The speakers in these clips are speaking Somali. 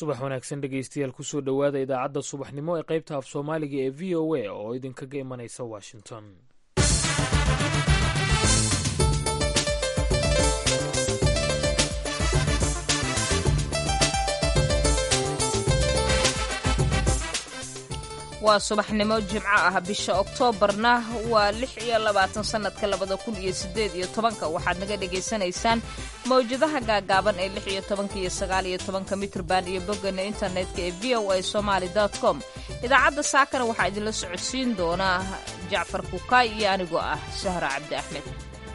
subax wanaagsan dhegeystayaal kusoo dhowaada idaacadda subaxnimo ee qaybta af soomaaliga ee v o a oo idinkaga imanaysa washington waa subaxnimo jimco ah bisha oktoobarna waa lix iyo labaatan sannadka labada kun iyo siddeed iyo tobanka waxaad naga dhagaysanaysaan mawjadaha gaagaaban ee lix iyo tobanka iyo sagaal iyo tobanka mitrban iyo boggana internetka ee v o a somaali com idaacadda saakana waxaa idinla socodsiin doonaa jacfar kukaay iyo anigoo ah sahra cabdi axmed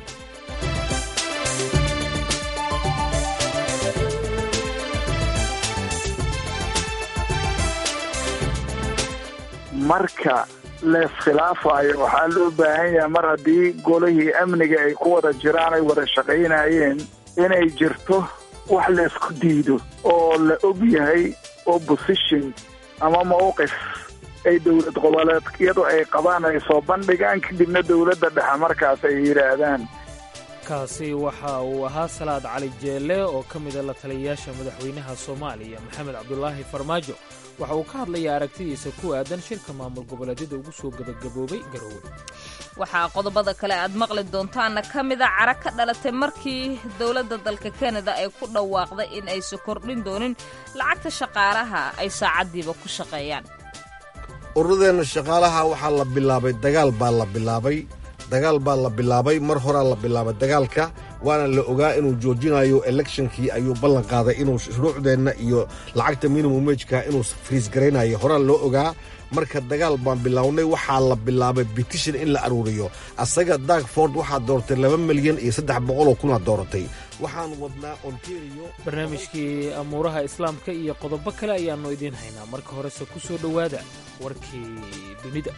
marka leeskhilaafayo waxaa loo baahan yahay mar haddii golihii amniga ay ku wada jiraan ay wada shaqaynayeen inay jirto wax laysku diido oo la og yahay opposition ama mawqif ay dowlad goboleedyadu ay qabaan ay soo bandhigaan kadibna dowladda dhexe markaas ay yidhaahdaan kaasi waxa uu ahaa salaad cali jeelle oo ka mida la taliyayaasha madaxweynaha soomaaliya maxamed cabdulaahi farmaajo waxa uu ka hadlayaa aragtidiisa ku aadan shirka maamul goboleedyada ugu soo gebagaboobay garowe waxaa qodobada kale aad maqli doontaana ka mida cara ka dhalatay markii dowladda dalka kanada ay ku dhawaaqday in aysan kordhin doonin lacagta shaqaalaha ay saacaddiiba ku shaqeeyaan ururradeenna shaqaalaha waxaa la bilaabay dagaal baa la bilaabay dagaal baa la bilaabay mar horaa la bilaabay dagaalka waana la ogaa inuu joojinayo elekshnkii ayuu ballan qaaday inuu shuruucdeenna iyo lacagta minimum wejka inuu friis garaynayo horaa loo ogaa marka dagaal baan bilownay waxaa la bilaabay bitishan in la aruuriyo asaga dagford waxaa dooratay laba milyan iyo saddex boqoloo kunaa dooratay waxaan wadnaa ontario barnaamijkii amuuraha islaamka iyo qodobo kale ayaannu idiin haynaa marka horese ku soo dhowaada warkii dunida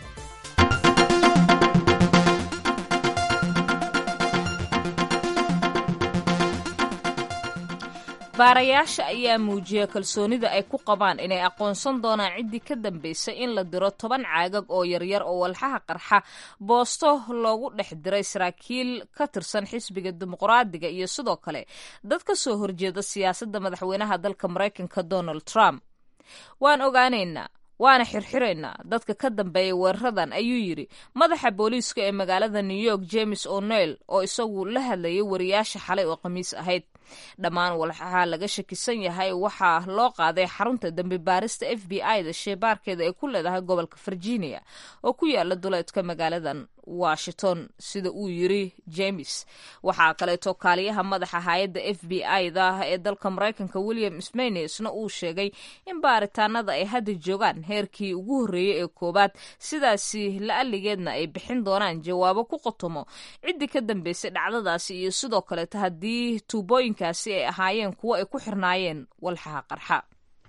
baarayaasha ayaa muujiyay kalsoonida ay ku qabaan inay aqoonsan doonaan ciddii ka dambaysay in la diro toban caagag oo yaryar oo walxaha qarxa boosto loogu dhex diray saraakiil ka tirsan xisbiga dimuqraadiga iyo sidoo kale dad ka soo horjeeda siyaasadda madaxweynaha dalka maraykanka donald trump waan ogaanaynaa waana xirxiraynaa dadka ka dambeeya weeraradan ayuu yidhi madaxa booliiska ee magaalada new york james o'neil oo isagu la hadlayay wariyaasha xalay oo khamiis ahayd dhammaan walxaha laga shakisan yahay waxaa loo qaaday xarunta dambi baarista f b i da sheebaarkeeda ay ku leedahay gobolka virginia oo ku yaala duleedka magaaladan washington sida uu yiri james waxaa kaleeto kaaliyaha madaxa hay-adda f b i da ee dalka maraykanka william smaynesna uu sheegay in baaritaanada ay hadda joogaan heerkii ugu horreeyey ee koowaad sidaasi la-aligeedna ay bixin doonaan jawaabo ku qotomo ciddii ka dambeysay dhacdadaasi iyo sidoo kaleeto haddii tuubooyinkaasi ay ahaayeen kuwo ay ku xirnaayeen walxaha qarxa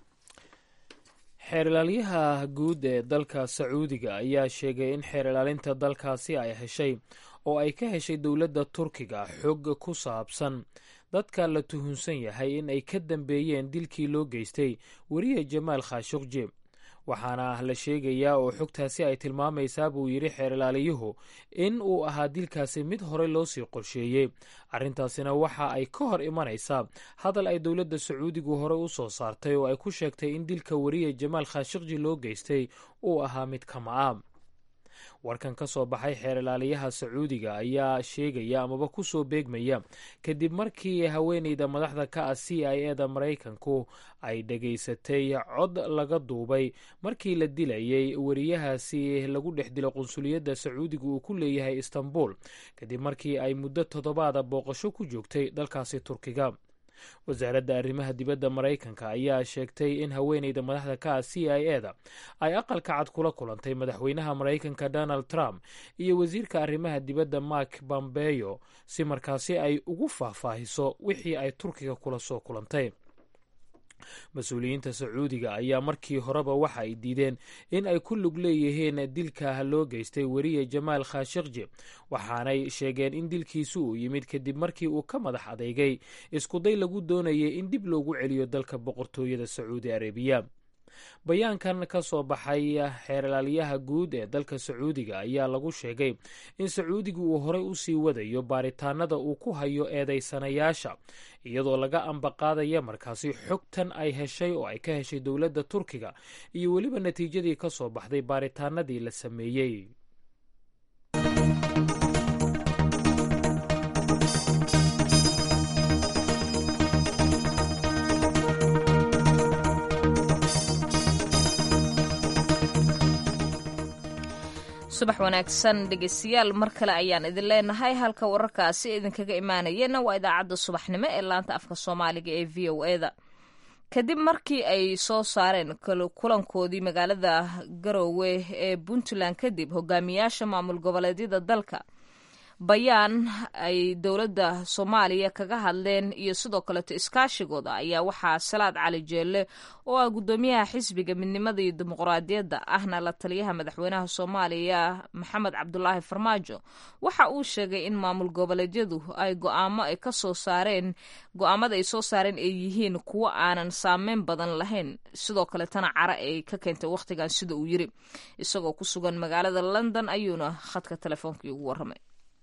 xeer ilaalyaha guud ee dalka sacuudiga ayaa sheegay in xeer ilaalinta dalkaasi ay heshay oo ay ka heshay dowladda turkiga xog ku saabsan dadka la tuhunsan yahay in ay ka dambeeyeen dilkii loo geystay weriye jamaal khashukji waxaana la sheegayaa oo xogtaasi ay tilmaamaysaa buu yidhi xeer ilaaliyuhu in uu ahaa dilkaasi mid horey loo sii qorsheeyey arrintaasina waxa ay ka hor imanaysaa hadal ay dowladda sacuudigu hore u soo saartay oo ay ku sheegtay in dilka weriye jamaal khashikji loo geystay uu ahaa mid kama-a warkan ka soo baxay xeer ilaaliyaha sacuudiga ayaa sheegaya amaba ku soo beegmaya kadib markii haweeneyda madaxda ka ah c i e da maraykanku ay dhegaysatay cod laga duubay markii la dilayay weriyahaasi lagu dhex dilo qunsuliyadda sacuudiga uu ku leeyahay istanbul kadib markii ay muddo toddobaada booqasho ku joogtay dalkaasi turkiga wasaaradda arrimaha dibadda maraykanka ayaa sheegtay in haweeneyda madaxda ka ah c i e da ay aqalka cad kula kulantay madaxweynaha maraykanka donald trump iyo wasiirka arrimaha dibadda mark bombeyo si markaasi ay ugu faahfaahiso wixii ay turkiga kula soo kulantay mas-uuliyiinta sacuudiga ayaa markii horeba waxa ay diideen in ay ku lug leeyihiin dilka loo geystay weriye jamaal khashikji waxaanay sheegeen in dilkiisu uu yimid kadib markii uu ka madax adeygay iskuday lagu doonayay in dib loogu celiyo dalka boqortooyada sacuudi arabiya bayaankan ka soo baxay xeerlaaliyaha guud ee dalka sacuudiga ayaa lagu sheegay in sacuudiga uu horey u sii wadayo baaritaanada uu ku hayo eedeysanayaasha iyadoo laga ambaqaadaya markaasi xogtan ay heshay oo ay ka heshay dowladda turkiga iyo weliba natiijadii ka soo baxday baaritaanadii la sameeyey subax wanaagsan dhegeystayaal mar kale ayaan idin leenahay halka wararkaasi idinkaga imaanayana waa idaacadda subaxnimo ee laanta afka soomaaliga ee v o eda kadib markii ay soo saareen kulankoodii magaalada garoowe ee puntland kadib hogaamiyaasha maamul goboleedyada dalka bayaan ay dowladda soomaaliya kaga hadleen iyo sidoo kaleeto iskaashigooda ayaa waxaa salaad cali jeelle oo ah guddoomiyaha xisbiga midnimada iyo dimuqraadiyadda ahna la taliyaha madaxweynaha soomaaliya maxamed cabdulaahi farmaajo waxa uu sheegay in maamul goboleedyadu ay go'aamo ay ka soo saareen go-aamada ay soo saareen ay yihiin kuwo aanan saameyn badan lahayn sidoo kaletana cara ay ka keentay wakhtigan sida uu yiri isagoo ku sugan magaalada london ayuuna khadka teleefoonkii ugu warramay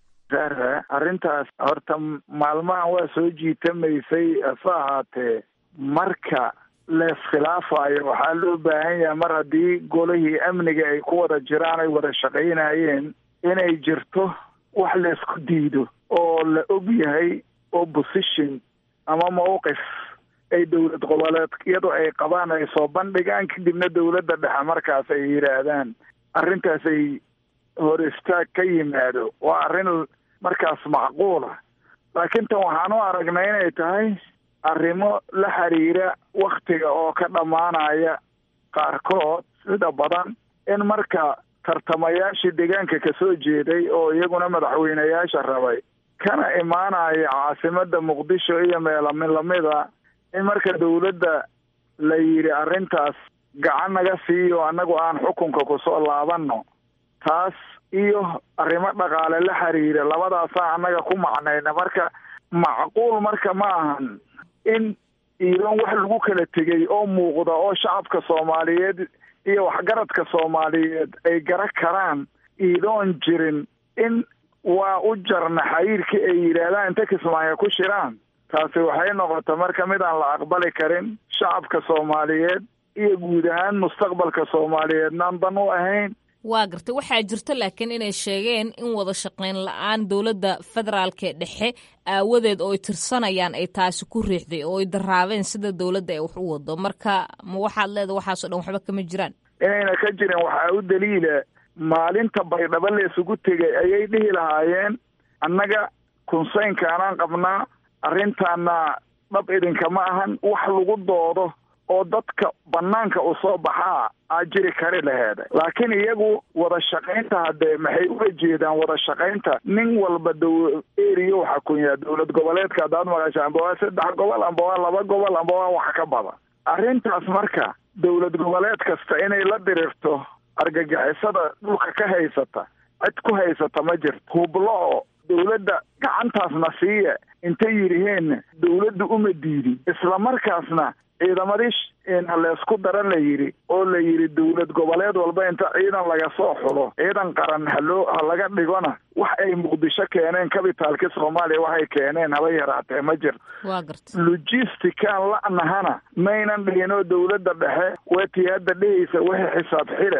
sare arrintaas horta maalmahan waa soo jiitamaysay hase ahaatee marka leeskhilaafayo waxaa loo baahan yahay mar haddii golihii amniga ay ku wada jiraan ay wada shaqaynayeen inay jirto wax laysku diido oo la og yahay opposition ama mawqif ay dowlad goboleedyadu ay qabaan ay soo bandhigaan kadibna dowladda dhexe markaas ay yidhaahdaan arrintaas ay hor istaag ka yimaado waa arrin markaas macquula laakiin tan waxaan u aragnay inay tahay arrimo la xiriira waktiga oo ka dhammaanaya qaarkood sida badan in marka tartamayaashii deegaanka kasoo jeeday oo iyaguna madaxweyneyaasha rabay kana imaanaya caasimadda muqdisho iyo meelamin lamida in marka dowladda la yidhi arrintaas gacan naga siiyo annagu aan xukunka kusoo laabanno taas iyo arrimo dhaqaale la xiriira labadaasaa annaga ku macnayna marka macquul marka ma ahan in iidan wax lagu kala tegay oo muuqda oo shacabka soomaaliyeed iyo waxgaradka soomaaliyeed ay gara karaan iidoon jirin in waa u jarna xayiirkii ay yidhaahdaan inta kismaayo ku shiraan taasi waxay noqota marka mid aan la aqbali karin shacabka soomaaliyeed iyo guud ahaan mustaqbalka soomaaliyeednaan dan u ahayn waa gartay waxaa jirta laakiin inay sheegeen in wada shaqayn la-aan dowladda federaalkee dhexe aawadeed oo ay tirsanayaan ay taasi ku riixday oo ay daraabeen sida dowladda ay wax u wado marka ma waxaad leeda waxaasoo dhan waxba kama jiraan inayna ka jirin waxaa u daliila maalinta baydhabo la isugu tegay ayay dhihi lahaayeen annaga kunsaynkaanaan qabnaa arrintaana dhab idinkama ahan wax lagu doodo oo dadka banaanka u soo baxaa aa jiri kari laheeda laakiin iyagu wada shaqaynta haddee maxay ula jeedaan wada shaqaynta nin walba dow eriyo waxaa kunyaa dowlad goboleedka haddaad maqasha amba waa saddex gobol amba waa laba gobol amba waa wax ka badan arrintaas marka dowlad goboleed kasta inay la dirirto argagixisada dhulka ka haysata cid ku haysata ma jirto hublo oo dowladda gacantaasna siiya intay yidhiheen dowladda uma diidin isla markaasna ciidamadii haleysku dara la yidhi oo la yidhi dowlad goboleed walba inta ciidan laga soo xulo ciidan qaran haloo ha laga dhigona wax ay muqdisho keeneen kabitaalki soomaaliya waxay keeneen haba yaraatee ma jirto waa garta logistican la'nahana maynan dhihinoo dowladda dhexe wetii hadda dhehaysa wixii xisaab xire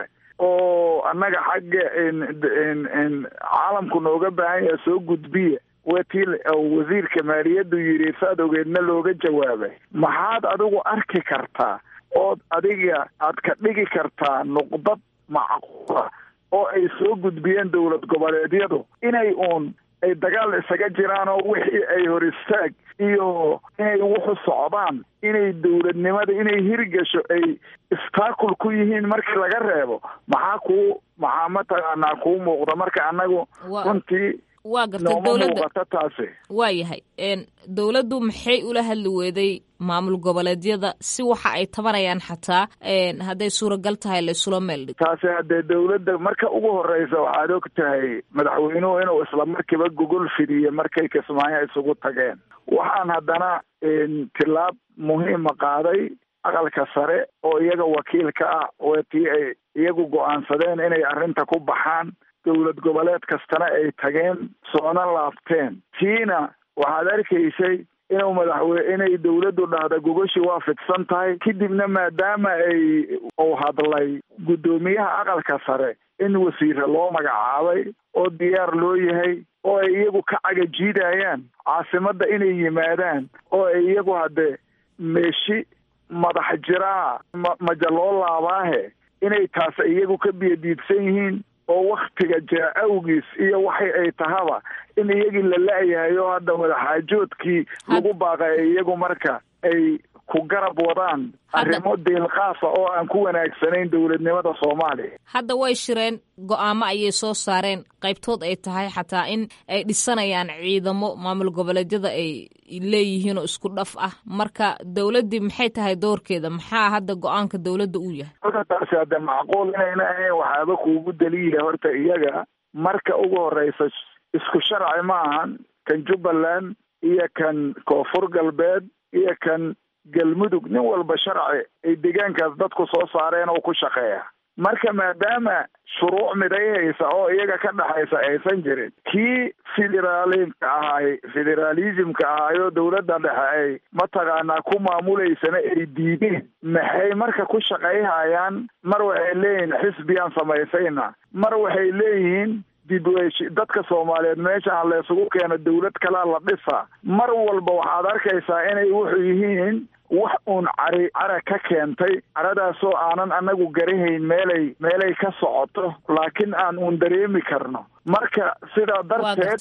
oo annaga xagga caalamku nooga baahan yaha soo gudbiya wetii wasiirka maaliyaddu yidhi saad ogeedna looga jawaabay maxaad adigu arki kartaa ood adiga aad ka dhigi kartaa nuqdad macquula oo ay soo gudbiyeen dowlad goboleedyadu inay uun ay dagaal isaga jiraan oo wixii ay hor istaag iyo inay wuxu socdaan inay dowladnimada inay hirgasho ay istaakul ku yihiin markii laga reebo maxaa kuu maxaa mataqaanaa kuu muuqda marka annagu runtii waa garta nooma dowladda muuqato taasi waa yahay dowladdu maxay ula hadli weeday maamul goboleedyada si waxa ay tabanayaan xataa hadday suuragal tahay laysula meel dhigo taasi haddee dowladda marka ugu horeysa waxaad og tahay madaxweynuhu inuu isla markiiba gogol fidiyo markay kismaayo isugu tageen waxaan haddana tilaab muhiima qaaday aqalka sare oo iyaga wakiil ka ah waa tii ay iyagu go-aansadeen inay arrinta ku baxaan dowlad goboleed kastana ay tageen soona laabteen tiina waxaad arkaysay inuu madaxwe inay dowladdu dhahda gogoshi waa fidsan tahay kadibna maadaama ay uu hadlay guddoomiyaha aqalka sare in wasiire loo magacaabay oo diyaar loo yahay oo ay iyagu ka cagajiidayaan caasimadda inay yimaadaan oo ay iyagu hadde meeshi madax jiraa ma maja loo laabaahe inay taas iyagu ka biyadiidsan yihiin oo waktiga jira awgiis iyo waxay ay tahaba in iyagii la la-yahay oo hadda wadaxaajoodkii lagu baaqay iyagu marka ay ku garab wadaan arrimo deelqaasa oo aan ku wanaagsanayn dowladnimada soomaaliya hadda way shireen go-aamo ayay soo saareen qaybtood ay tahay xataa in ay dhisanayaan ciidamo maamul goboleedyada ay leeyihiin oo isku dhaf ah marka dowladdii maxay tahay doorkeeda maxaa hadda go-aanka dowladda uu yahay horta taasi hadde macquul inayna ahayn waxaaba kuugu daliila horta iyaga marka ugu horeysa isku sharci ma ahan kan jubbaland iyo kan koonfur galbeed iyo kan galmudug nin walba sharci ay deegaankaas dadku soo saareen oo ku shaqeeya marka maadaama shuruuc midayhaysa oo iyaga ka dhexaysa aysan jirin kii federaalinka ahay federaalismka ahaayoo dowladda dhexe ay mataqaanaa ku maamulaysana ay diideen maxay marka ku shaqayhayaan mar waxay leeyihiin xisbiyaan samaysayna mar waxay leeyihiin dib dadka soomaaliyeed meeshaan laysugu keeno dowlad kalaa la dhisa mar walba waxaad arkaysaa inay wuxuu yihiin wax uun cari cara ka keentay caradaasoo aanan anagu garahayn meelay meelay ka socoto laakiin aan uun dareemi karno marka sidaa darteed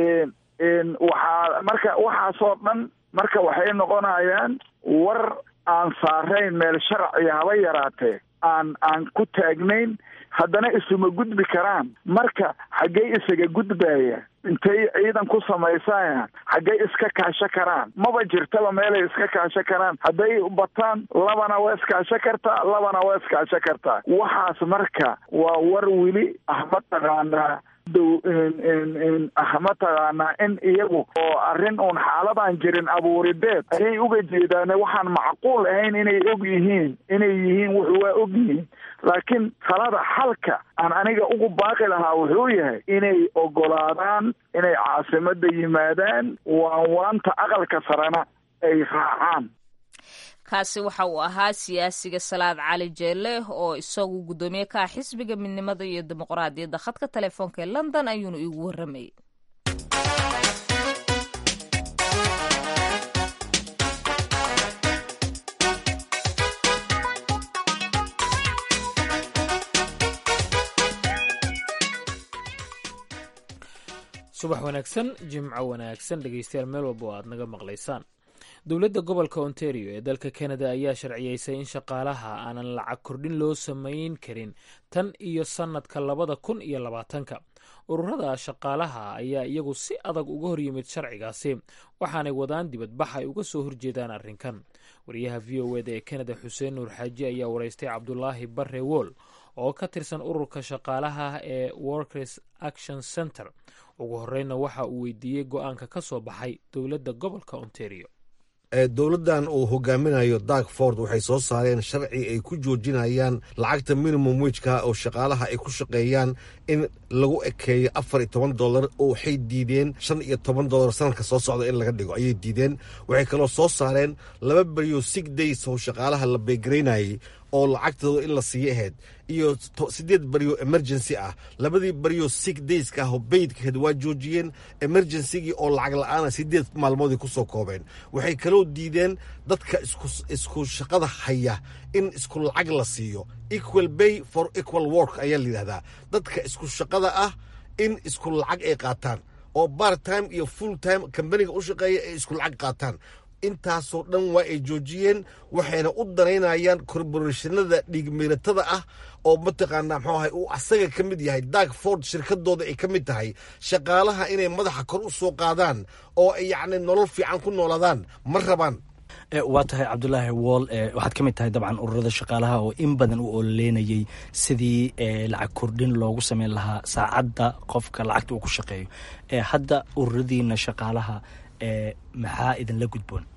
waxaa marka waxaasoo dhan marka waxay noqonayaan war aan saarayn meel sharciya haba yaraatee aan aan ku taagnayn haddana isuma gudbi karaan marka xaggey isaga gudbaya intay ciidan ku samaysayaan xaggey iska kaasho karaan maba jirtaba meelay iska kaasho karaan hadday bataan labana waa iskaasho kartaa labana waa iskaasho kartaa waxaas marka waa war weli ah mataqaanaa dow ah mataqaanaa in iyagu oo arrin uun xaaladaan jirin abuurideed ayay uga jeedaan waxaan macquul ahayn inay og yihiin inay yihiin wuxu waa og yihiin laakiin talada xalka aan aniga ugu baaqi lahaa wuxuu yahay inay ogolaadaan inay caasimadda yimaadaan waan waanta aqalka sarena ay raacaan kaasi waxa uu ahaa siyaasiga salaad cali jeelle oo isagu guddoomiye ka ah xisbiga midnimada iyo dimuqraadiyadda khadka telefoonka ee london ayuuna iigu warramayay subax wanaagsan jimco wanaagsan dhegeystayaal meel walba oo aad naga maqlaysaan dowladda gobolka ontario ee dalka canada ayaa sharciyeysay in shaqaalaha aanan lacag kordhin loo samayn karin tan iyo sannadka labada kun iyo labaatanka ururada shaqaalaha ayaa iyagu si adag uga horyimid sharcigaasi waxaanay wadaan dibadbax ay uga soo horjeedaan arrinkan wariyaha v o eda ee canada xuseen nuur xaaji ayaa wareystay cabdulaahi barre wool oo ka tirsan ururka shaqaalaha ee workers action center ugu horeyna waxa uu weydiiyey go-aanka ka soo baxay dowladda gobolka ontario dowladdan uu hogaaminayo dark ford waxay soo saareen sharci ay ku joojinayaan lacagta minimum wejka oo shaqaalaha ay ku shaqeeyaan in lagu ekeeyo afar iyo toban dolar oo waxay diideen shan iyo toban dolar sanadka soo socda in laga dhigo ayay diideen waxay kaloo soo saareen laba beriyo sig days oo shaqaalaha la beegaraynayay oo lacagtooda in la siiyo ahayd iyo siddeed beriyo emergency ah labadii beriyo sig dayska ah oo beydkaheed waa joojiyeen emergencygii oo lacag la-aana siddeed maalmoodii ku soo koobeen waxay kaloo diideen dadka isku shaqada haya in isku lacag la siiyo equal bay for equal work ayaa la yidhahdaa dadka isku shaqada ah in isku lacag ay qaataan oo part time iyo full time kambaniga u shaqeeya ay isku lacag qaataan intaasoo dhan waa ay joojiyeen waxayna u danaynayaan korborashanada dhiigmiiratada ah oo mataqaanaa muxuu ahay uu asaga ka mid yahay dark ford shirkadooda ay ka mid tahay shaqaalaha inay madaxa kor u soo qaadaan oo ay yacni nolol fiican ku noolaadaan ma rabaan waa tahay cabdulaahi wool waxaad ka mid tahay dabcan ururada shaqaalaha oo in badan u ololeynayay sidii lacag kordhin loogu sameyn lahaa saacadda qofka lacagta uu ku shaqeeyo hadda ururadiina shaqaalaha maxaa idinla gudboon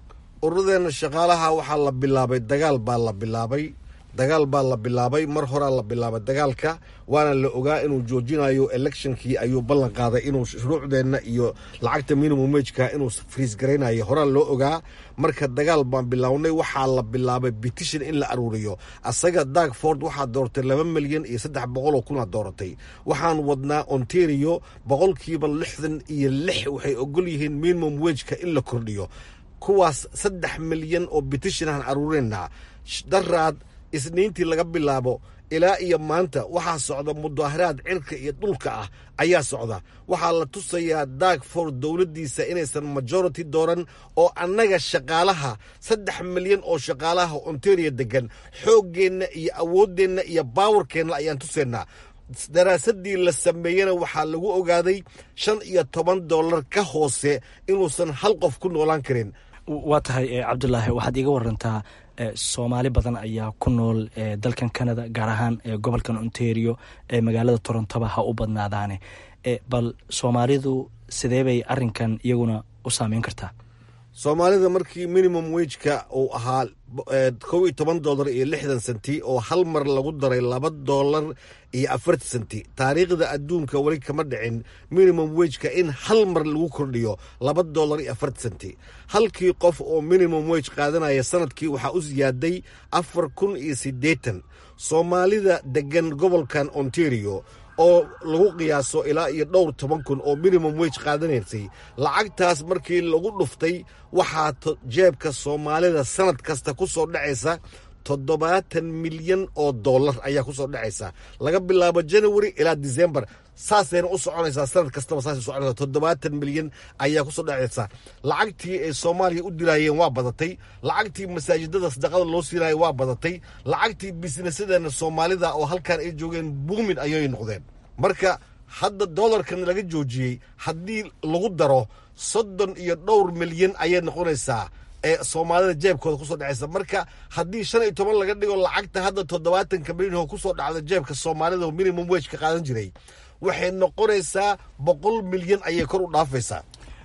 ururadeena shaqaalaha waxaa la bilaabay dagaal baa la bilaabay dagaal baa la bilaabay mar horaa la bilaabay dagaalka waana la ogaa inuu joojinayo electionkii ayuu ballan qaaday inuu shuruucdeenna iyo lacagta minimum wejka inuu friis garaynayo horaa loo ogaa marka dagaal baan bilownay waxaa la bilaabay petition in la aruuriyo asaga dagford waxaa dooratay laba milyan iyo saddex boqoloo kunaa dooratay waxaan wadnaa ontario boqolkiiba lixdan iyo lix waxay ogol yihiin minimum wejka in la kordhiyo kuwaas saddex milyan oo petition aan aruurinaa daraad isniintii laga bilaabo ilaa iyo maanta waxaa socda mudaaharaad cirka iyo dhulka ah ayaa socda waxaa la tusayaa dagford dowladdiisa inaysan majority dooran oo annaga shaqaalaha saddex milyan oo shaqaalaha ontario degan xooggeenna iyo awooddeenna iyo baawarkeenna ayaan tusaynaa daraasadii la sameeyena waxaa lagu ogaaday shan iyo toban dollar ka hoose inuusan hal qof ku noolaan karin waa tahay cabdulaahi waxaad iiga warantaa soomaali badan ayaa ku nool dalkan canada gaar ahaan gobolkan ontario ee magaalada torontoba ha u badnaadaane bal soomaalidu sidee bay arinkan iyaguna u saameyn kartaa soomaalida markii minimum wejka uu ahaa kow iyo toban dollar iyo lixdan senti oo hal mar lagu daray laba dollar iyo afartan senti taariikhda adduunka weli kama dhicin minimum wejka in hal mar lagu kordhiyo laba dollar iyo afartan senti halkii qof oo minimum wej qaadanaya sanadkii waxaa u siyaaday afar kun iyo siddeetan soomaalida degan gobolkan ontario oo lagu qiyaaso ilaa iyo dhowr toban kun oo minimum wege qaadanaysay lacagtaas markii lagu dhuftay waxaa jeebka soomaalida sanad kasta ku soo dhacaysa toddobaatan milyan oo dollar ayaa ku soo dhacaysa laga bilaabo january ilaa december saasayna u soconaysaa sanad kastaba saasay soconaysa toddobaatan milyan ayaa ku soo dhacaysa lacagtii ay soomaaliya u dilaayeen waa badatay lacagtii masaajidada sadaqada loo siinayo waa badatay lacagtii bisnesadeena soomaalida oo halkan ay joogeen buumin ayay noqdeen marka hadda dollarkan laga joojiyey haddii lagu daro soddon iyo dhowr milyan ayay noqonaysaa ee soomaalida jeebkooda kusoo dhacaysa marka haddii shan iyo toban laga dhigo lacagta hadda toddobaatanka milyan oo kusoo dhacda jeebka soomaalida oo minimum wege ka qaadan jiray waxay noqonaysaa boqol milyan ayay kor u dhaafaysaa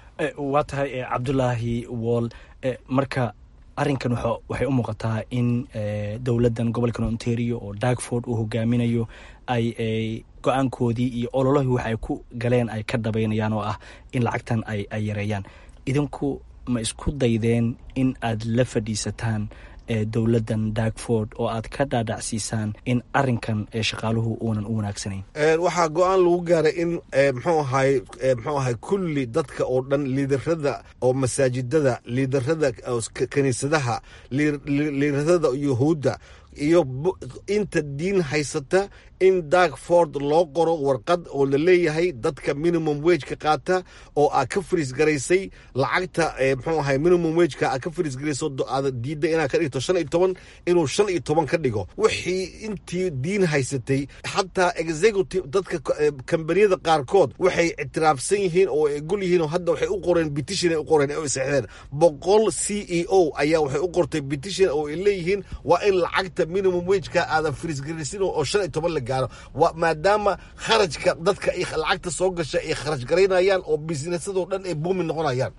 waa tahay cabdulaahi wool marka arinkan waxay u muuqataa in dowladdan gobolkan ontario oo dagford uu hogaaminayo ay go-aankoodii iyo ololahii wax ay ku galeen ay ka dhabaynayaan oo ah in lacagtan ay yareeyaan idinku ma isku daydeen in aad la fadhiisataan dowladdan dagford oo aad ka dhaadhacsiisaan in arinkan shaqaaluhu uunan u wanaagsanayn waxaa go-aan lagu gaaray in mxuu ahay mxuu ahay kulli dadka oo dhan liidarada oo masaajidada liidarada kiniisadaha liidarada yuhuudda iyo inta diin haysata in dagford loo qoro warqad oo la leeyahay dadka minimum wegeka qaata oo aad ka fariis garaysay lacagta mxuu ahay minimum wegeka aad ka fariis garayso aad diidda inaad ka dhigto shan iyo toban inuu shan iyo toban ka dhigo wixii intii diin haysatay xataa executive dadka kambaniyada qaarkood waxay ictiraafsan yihiin oo ay gol yihiin oo hadda waxay u qoreen petition ay u qoreen oo seexdeen boqol c e o ayaa waxay u qortay petition oo ay leeyihiin waa in lacagta minimum wegeka aadan fariis garaysin oo shan iyo toban la gaaro maadaama kharajka dadka lacagta soo gasha ay kharaj garaynayaan oo bisnesadoo dhan ay buumi noqonayaan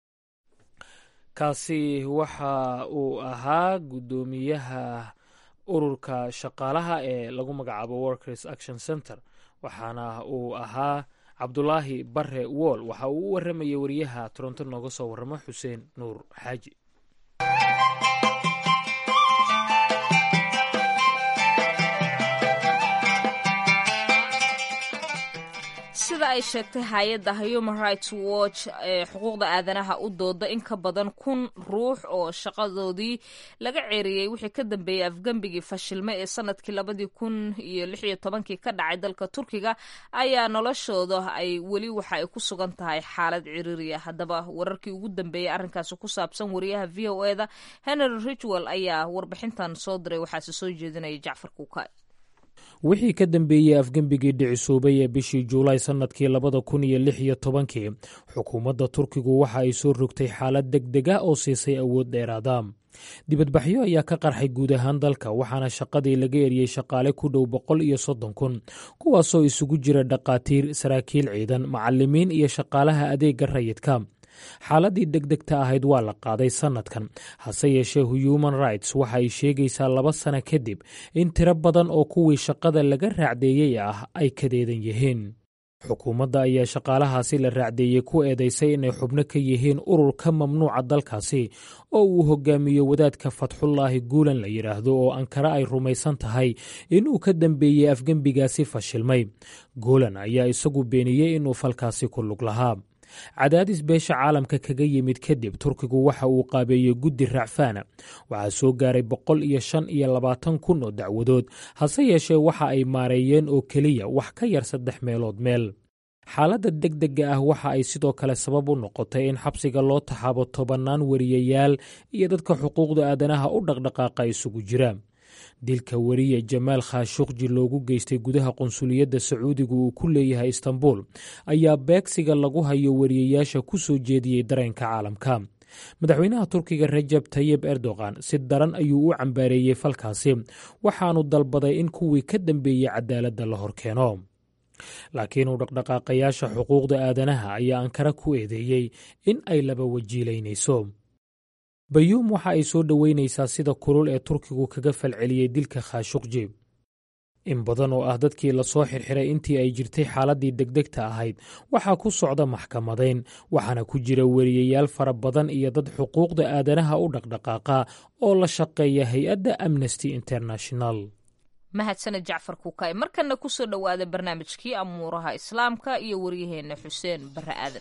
kaasi waxa uu ahaa guddoomiyaha ururka shaqaalaha ee lagu magacaabo workers action center waxaana uu ahaa cabdulaahi bare wool waxa uu u waramayay wariyaha toronto nooga soo waramo xuseen nuur xaaji sida ay sheegtay hay-adda human rights watch ee xuquuqda aadanaha u dooda in ka badan kun ruux oo shaqadoodii laga ceeriyey wixii ka dambeeyey afgembigii fashilme ee sanadkii labadii kun iyo lix iyo tobankii ka dhacay dalka turkiga ayaa noloshooda ay weli waxa ay ku sugan tahay xaalad ciriiriya haddaba wararkii ugu dambeeyey arrinkaasi ku saabsan wariyaha v o eda henry ridgwell ayaa warbixintan soo diray waxaase soo jeedinaya jacfar kuukay wixii ka dambeeyey afgembigii dhicisuubay ee bishii juulaay sannadkii labada kun iyo lix iyo tobankii xukuumadda turkigu waxa ay soo rogtay xaalad deg deg ah oo siisay awood dheeraada dibadbaxyo ayaa ka qarxay guud ahaan dalka waxaana shaqadii laga eriyey shaqaale ku dhow boqol iyo soddon kun kuwaasoo isugu jira dhaqaatiir saraakiil ciidan macalimiin iyo shaqaalaha adeega rayidka xaaladii degdegta ahayd waa la qaaday sannadkan hase yeeshee human rights waxa ay sheegaysaa laba sano kadib in tiro badan oo kuwii shaqada laga raacdeeyey ah ay kadeedan yihiin xukuumadda ayaa shaqaalahaasi la raacdeeyey ku eedaysay inay xubno ka yihiin urur ka mamnuuca dalkaasi oo uu hogaamiyo wadaadka fatxullaahi guulan la yidhaahdo oo ankara ay rumaysan tahay inuu ka dambeeyey afgembigaasi fashilmay guulan ayaa isagu beeniyey inuu falkaasi ku lug lahaa cadaadis beesha caalamka kaga yimid kadib turkigu waxa uu qaabeeyey guddi racfaana waxaa soo gaaray boqol iyo shan iyo labaatan kun oo dacwadood hase yeeshee waxa ay maareeyeen oo keliya wax ka yar saddex meelood meel xaaladda degdega ah waxa ay sidoo kale sabab u noqotay in xabsiga loo taxaabo tobannaan wariyayaal iyo dadka xuquuqda aadanaha u dhaqdhaqaaqa isugu jira dilka weriye jamaal khashuqji loogu geystay gudaha qunsuliyadda sacuudiga uu ku leeyahay istanbul ayaa beegsiga lagu hayo wariyayaasha ku soo jeediyey dareenka caalamka madaxweynaha turkiga rajab tayib erdogan si daran ayuu u cambaareeyey falkaasi waxaanu dalbaday in kuwii ka dambeeyey cadaaladda la horkeeno laakiin uu dhaqdhaqaaqayaasha xuquuqda aadanaha ayaa ankara ku eedeeyey in ay laba wajiilaynayso bayuum waxa ay soo dhoweynaysaa sida kulul ee turkigu kaga falceliyey dilka khashuqji in badan oo ah dadkii lasoo xirxiray intii ay jirtay xaaladdii degdegta ahayd waxaa ku socda maxkamadayn waxaana ku jira weriyayaal fara badan iyo dad xuquuqda aadanaha u dhaqdhaqaaqa oo la shaqeeya hay-adda amnesty international mahadsaned jacfar kuukay markana kusoo dhowaada barnaamijkii amuuraha islaamka iyo waryaheena xuseen bare aadan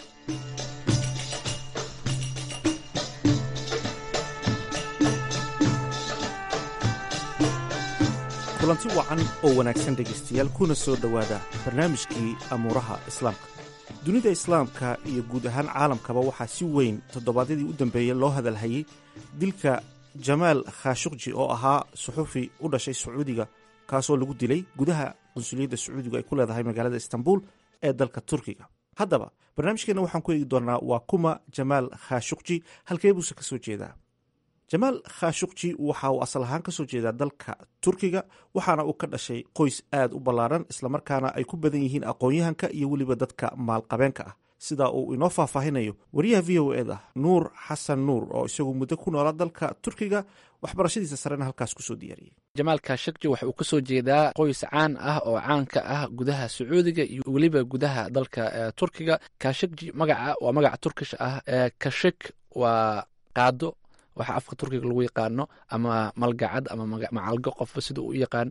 kulanti wacan oo wanaagsan dhegaystayaal kuna soo dhowaada barnaamijkii amuuraha islaamka dunida islaamka iyo guud ahaan caalamkaba waxaa si weyn toddobaadyadii u dambeeyey loo hadalhayey dilka jamaal khashuqji oo ahaa suxufi u dhashay sacuudiga kaasoo lagu dilay gudaha qunsuliyadda sacuudigu ay ku leedahay magaalada istanbul ee dalka turkiga haddaba barnaamijkeenna waxaan ku eegi doonaa waa kuma jamaal khashuqji halkee buuse ka soo jeedaa jamaal khashuqji waxa uu asal ahaan kasoo jeedaa dalka turkiga waxaana uu ka dhashay qoys aad u ballaaran islamarkaana ay ku badan yihiin aqoon-yahanka iyo weliba dadka maalqabeenka ah sida uu inoo faahfaahinayo wariyaha v o eda nuur xasan nuur oo isagu muddo ku noolaa dalka turkiga waxbarashadiisa sarena halkaas kusoo diyaariyey jamaal khashakji waxa uu kasoo jeedaa qoys caan ah oo caan ka ah gudaha sacuudiga iyo weliba gudaha dalka turkiga kashakji magaca waa magaca turkish ah kashik waa qaado waxa afka turkiga lagu yaqaano ama malgacad ama macalgo qofba sida uu u yaqaan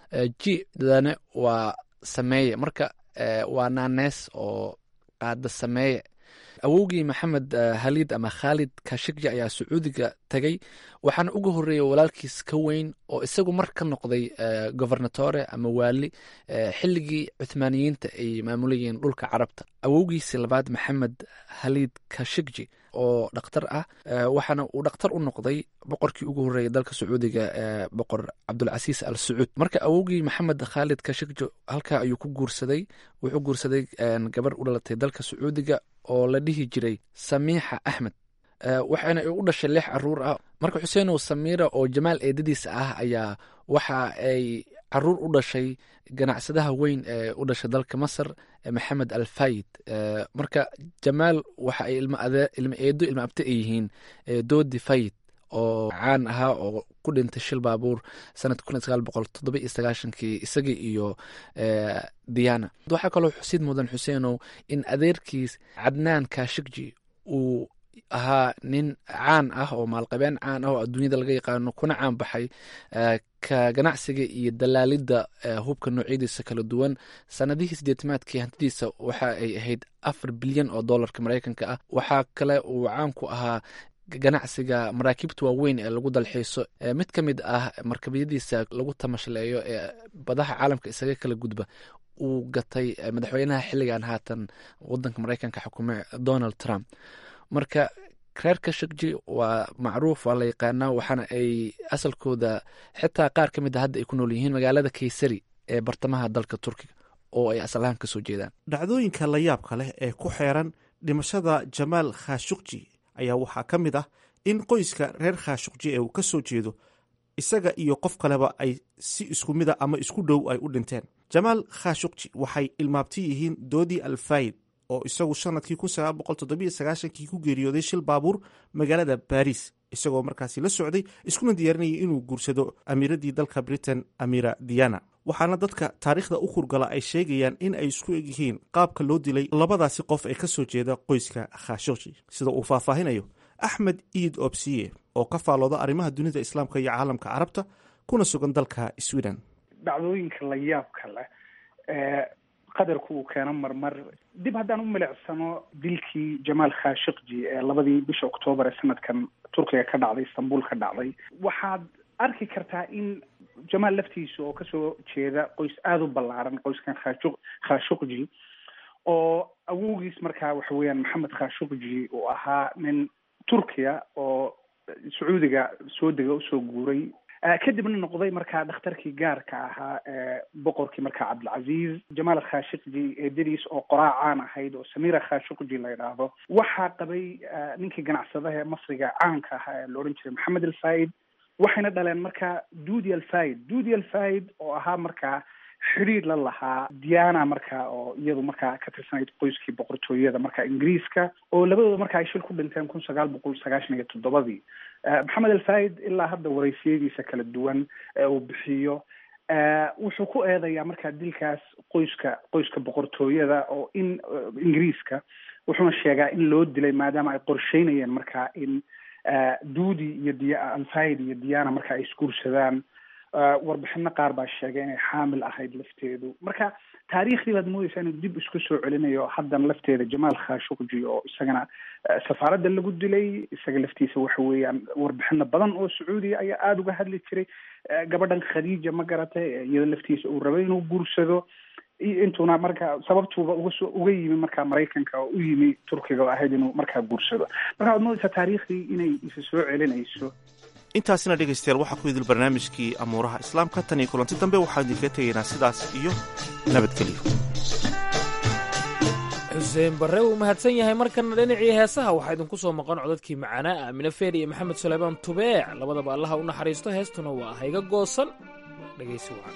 ji dadane waa sameeye marka waa naanees oo qaada sameeye awowgii maxamed halid ama khaalid kashikji ayaa sacuudiga tegey waxaana uga horeeyay walaalkiis ka weyn oo isagu mar ka noqday gobernatore ama waali xilligii cuthmaaniyiinta ay maamulayeen dhulka carabta awowgiisi labaad maxamed halid kashikji oo dhakhtar ah waxaana uu dhakhtar u noqday boqorkii ugu horreeyay dalka sacuudiga boqor cabdulcasiis al sacuud marka awowgii maxamed khaalid kashikji halkaa ayuu ku guursaday wuxuu guursaday gabar u dhalatay dalka sacuudiga oo la dhihi jiray samiixa axmed waxaana u dhashay lix caruur ah marka xuseenow samiira oo jamaal eedadiisa ah ayaa waxa ay caruur u dhashay ganacsadaha weyn ee u dhashay dalka masar maxamed al fayid marka jamaal waxa ay ilma eedo ilma abte ay yihiin doodi fayid oo caan ahaa oo ku dhintay shil baabuur sanadka kun sagaal boqol toddoba iyo sagaashankii isagii iyo diana waxaa kaloo xusid mudan xuseenow in adeerkiis cadnaan kashikji uu ahaa nin caan ah oo maalqabeen caan ah oo adduunyada laga yaqaano kuna caan baxay ka ganacsiga iyo dalaalidda hubka noocyadiisa kala duwan sanadihii sideetamaadkii hantidiisa waxa ay ahayd afar bilyan oo dollarka maraykanka ah waxaa kale uu caan ku ahaa ganacsiga maraakiibta waaweyn ee lagu dalxiiso mid ka mid ah markabyadiisa lagu tamashleeyo ee badaha caalamka isaga kala gudba uu gatay madaxweynaha xilligan haatan wadanka maraykanka xukume donald trump marka reer kashakji waa macruuf waa la yaqaanaa waxaana ay asalkooda xitaa qaar ka mid a hadda ay ku nool yihiin magaalada kaysari ee bartamaha dalka turkiga oo ay asal ahaan kasoo jeedaan dhacdooyinka la yaabka leh ee ku xeeran dhimashada jamaal khashukji ayaa waxaa ka mid ah in qoyska reer khashukji ee uu ka soo jeedo isaga iyo qof kaleba ay si isku mid a ama isku dhow ay u dhinteen jamaal khashukji waxay ilmaabti yihiin doodi alfayid oo isagu sanadkii kii ku geeriyooday shil baabuur magaalada baris isagoo markaasi la socday iskuna diyaarinayay inuu guursado amiiradii dalka britain amira diana waxaana dadka taariikhda u hurgala ay sheegayaan in ay isku egyihiin qaabka loo dilay labadaasi qof ee kasoo jeeda qoyska khashoji sida uu faahfaahinayo axmed iid obsiye oo ka faalooda arrimaha dunida islaamka iyo caalamka carabta kuna sugan dalka sweden dhacdooyinka la yaabka leh ee qadarku uu keeno marmar dib haddaan u milicsano dilkii jamaal khashikji ee labadii bisha oktoobar ee sanadkan turkiga ka dhacday istanbul ka dhacday waxaad arki kartaa in jamaal laftiisa oo kasoo jeeda qoys aada u ballaaran qoyskan khashu khashukji oo awowgiis markaa waxa weeyaan maxamed khashukji uu ahaa nin turkiya oo sacuudiga soo dega usoo guuray kadibna noqday markaa dhakhtarkii gaarka ahaa ee boqorkii markaa cabdilcaziz jamaal khashikji eedadiis oo qoraacaan ahayd oo samira khashukji la yidhaahdo waxaa qabay ninkii ganacsadaha ee masriga caanka ahaa ee la odhan jiray maxamed alfaid waxayna dhaleen markaa dudi alfaid dudi alfaid oo ahaa markaa xidhiir la lahaa diana markaa oo iyadu markaa ka tirsanayd qoyskii boqortooyada markaa ingiriiska oo labadooda markaa ay shil ku dhinteen kun sagaal boqol sagaashan iyo toddobadii maxamed alfaid ilaa hadda waraysiyadiisa kala duwan ee uu bixiyo wuxuu ku eedayaa markaa dilkaas qoyska qoyska boqortooyada oo in ingiriiska wuxuuna sheegaa in loo dilay maadaama ay qorsheynayeen markaa in dudi iyo d alfaid iyo diana marka ay isguursadaan warbixino qaar baa sheegay inay xaamil ahayd lafteedu marka taariikhdii baad moodeysaa inuu dib isku soo celinayo haddana lafteeda jamaal khashukji oo isagana safaaradda lagu dilay isaga laftiisa waxa weeyaan warbixino badan oo sacuudiya ayaa aada uga hadli jiray gabadhan khadiija ma garatay iyada laftiisa uu rabay inuu guursado intuuna marka sababtuuba ugasoo uga yimi markaa maraykanka oo u yimi turkiga oo ahayd inuu markaa guursado marka waad moodeysaa taariikhdii inay isa soo celinayso intaasina dhegaystayaal waxaa ku idil barnaamijkii amuuraha islaamka tan iyo kulanti dambe waxaan idinkaga tegaynaa sidaas iyo nabadgelyo xuseen barre uu mahadsan yahay markana dhinacii heesaha waxaa idinku soo maqan codadkii macaanaa aamine feer iyo maxamed suleymaan tubeec labadaba allaha u naxariisto heestuna waa hayga goosan dhegaysi wacan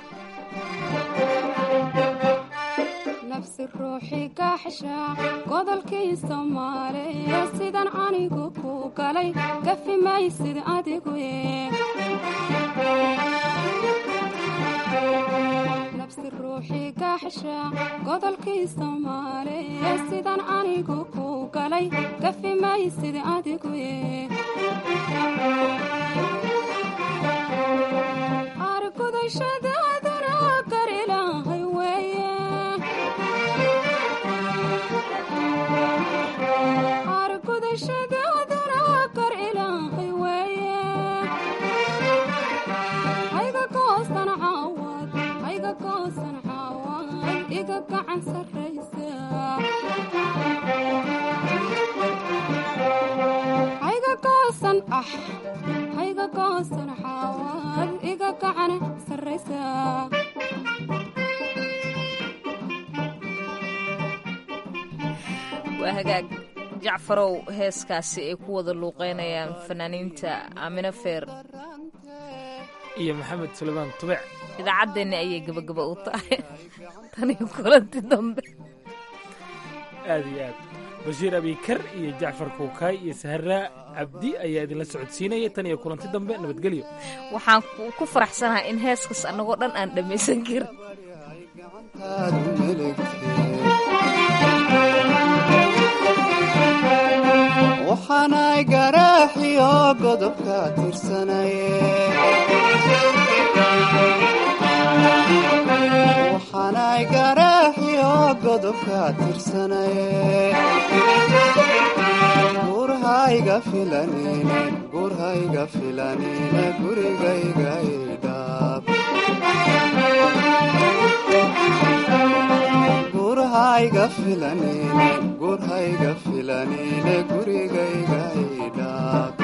nafsi ruuxii gaaxsha godolkii soomaaliya sidan anigu ku galay gafi maysid adigu nafsi ruuxii gaaxsha godolkii soomaaliya sidan anigu ku galay gafi maysid adigu argudashadaaduna gar ilaahay weeye argudashadaaduna gar ilaahay weeye hayga goosan caawad hayga goosan caawad iga gacan sarraysa hayga goosan ah hayga goosan caawad iga gacan sarraysa waa hagaag jacfarow heeskaasi ay ku wada luuqeynayaan fanaaniinta aamine feer iyo maxamed suleymaan tubec idaacaddeeni ayay gebagaba u tahay taniyo kulanti dambe aad iyo aad bashiir abikar iyo jacfar kuukaay iyo sahraa cabdi ayaa idinla socodsiinaya tan iyo kulanti dambe nabadgelyo waxaan ku faraxsanahay in heeskas annagoo dhan aan dhammaysan karin waxaanay garaaxiyo godobka tirsanaye waxaanay garaaxiyo godobka tirsanaye gurhayga filanine gurhayga filanine gurigayga idhaab gurhayga filanine gurhayga filanine gurigayga idhaab